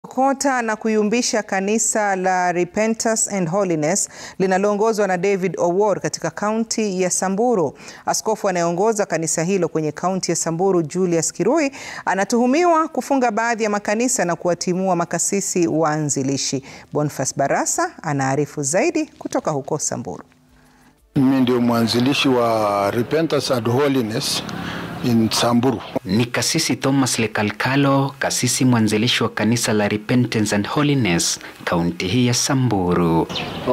Kota na kuyumbisha kanisa la Repentance and Holiness linaloongozwa na David Owuor katika kaunti ya Samburu. Askofu anayeongoza kanisa hilo kwenye kaunti ya Samburu, Julius Kirui, anatuhumiwa kufunga baadhi ya makanisa na kuwatimua makasisi waanzilishi. Boniface Barasa anaarifu zaidi kutoka huko Samburu. Mimi ndio mwanzilishi wa Repentance and Holiness in Samburu. Ni kasisi Thomas Lekalkalo, kasisi mwanzilishi wa kanisa la Repentance and Holiness kaunti hii ya Samburu,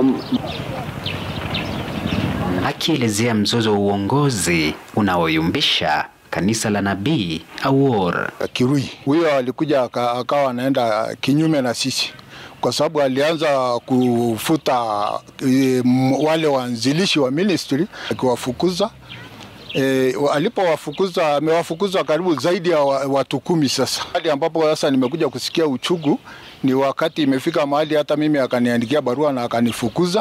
akielezea mzozo wa uongozi unaoyumbisha kanisa la Nabii Owuor. Kirui huyo alikuja akawa anaenda kinyume na sisi kwa sababu alianza kufuta e, wale waanzilishi wa ministry akiwafukuza. E, alipowafukuza amewafukuza karibu zaidi ya watu kumi sasa, hadi ambapo sasa nimekuja kusikia uchungu ni wakati imefika mahali hata mimi akaniandikia barua na akanifukuza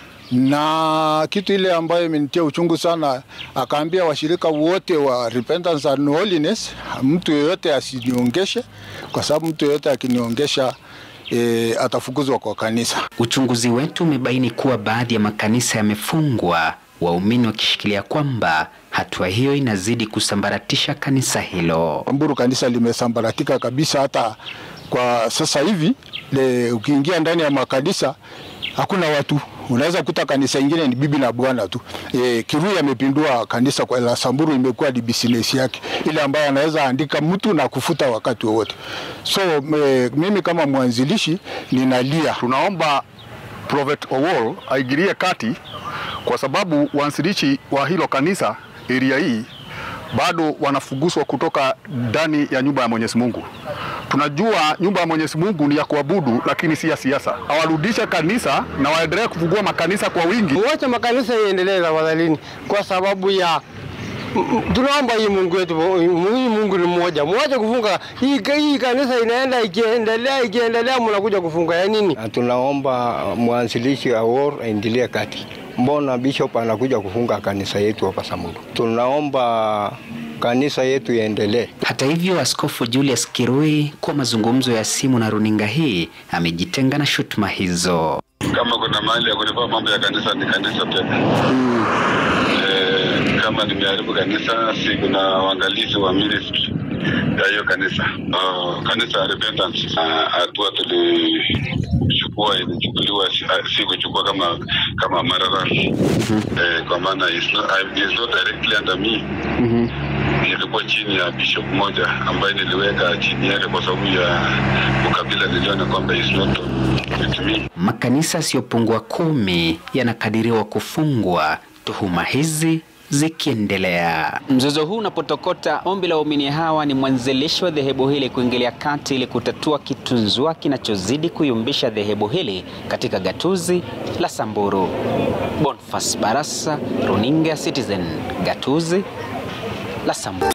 na kitu ile ambayo imenitia uchungu sana, akaambia washirika wote wa Repentance and Holiness, mtu yeyote asiniongeshe, kwa sababu mtu yeyote akiniongesha E, atafukuzwa kwa kanisa. Uchunguzi wetu umebaini kuwa baadhi ya makanisa yamefungwa, waumini wakishikilia kwamba hatua hiyo inazidi kusambaratisha kanisa hilo. Samburu kanisa limesambaratika kabisa, hata kwa sasa hivi le, ukiingia ndani ya makanisa hakuna watu unaweza kuta kanisa ingine ni bibi na bwana tu. E, Kirui amepindua kanisa kwa la Samburu, imekuwa ni business yake ile ambayo anaweza andika mtu na kufuta wakati wowote. So me, mimi kama mwanzilishi ninalia, tunaomba Prophet Owuor aingilie kati, kwa sababu waanzilishi wa hilo kanisa area hii bado wanafuguswa kutoka ndani ya nyumba ya Mwenyezi Mungu. Tunajua nyumba ya Mwenyezi Mungu ni ya kuabudu, lakini si ya siasa. Awarudishe kanisa na waendelee kufungua makanisa kwa wingi. Wacha makanisa iendelee tafadhalini, kwa sababu ya tunaomba hii Mungu wetu, hii Mungu ni mmoja, mwache kufunga hii, hii kanisa inaenda ikiendelea ikiendelea, mnakuja kufunga ya nini? Tunaomba mwanzilishi Owuor aingilie kati. Mbona bishop anakuja kufunga kanisa yetu hapa Samburu? Tunaomba kanisa yetu iendelee. Hata hivyo, Askofu Julius Kirui kwa mazungumzo ya simu na runinga hii amejitenga na shutuma hizo. Kama kuna mahali ya kulipaa mambo ya kanisa ni kanisa pekee. Mm. E, kama nimeharibu kanisa, si kuna uangalizi wa ministry ya hiyo kanisa. Uh, kanisa ya Repentance hatua uh, tulichukua ilichukuliwa, si kuchukua kama kama Marara mm -hmm. eh, kwa maana is not, is not directly under me mm -hmm. ilikuwa chini ya bishop moja ambaye niliweka chini yake kwa sababu ya ukabila, niliona kwamba is not with me. Makanisa yasiyopungua kumi yanakadiriwa kufungwa, tuhuma hizi zikiendelea. Mzozo huu unapotokota, ombi la waumini hawa ni mwanzilishi wa dhehebu hili kuingilia kati ili kutatua kitunzua kinachozidi kuyumbisha dhehebu hili katika gatuzi la Samburu. Boniface Barasa, runinga Citizen, gatuzi la Samburu.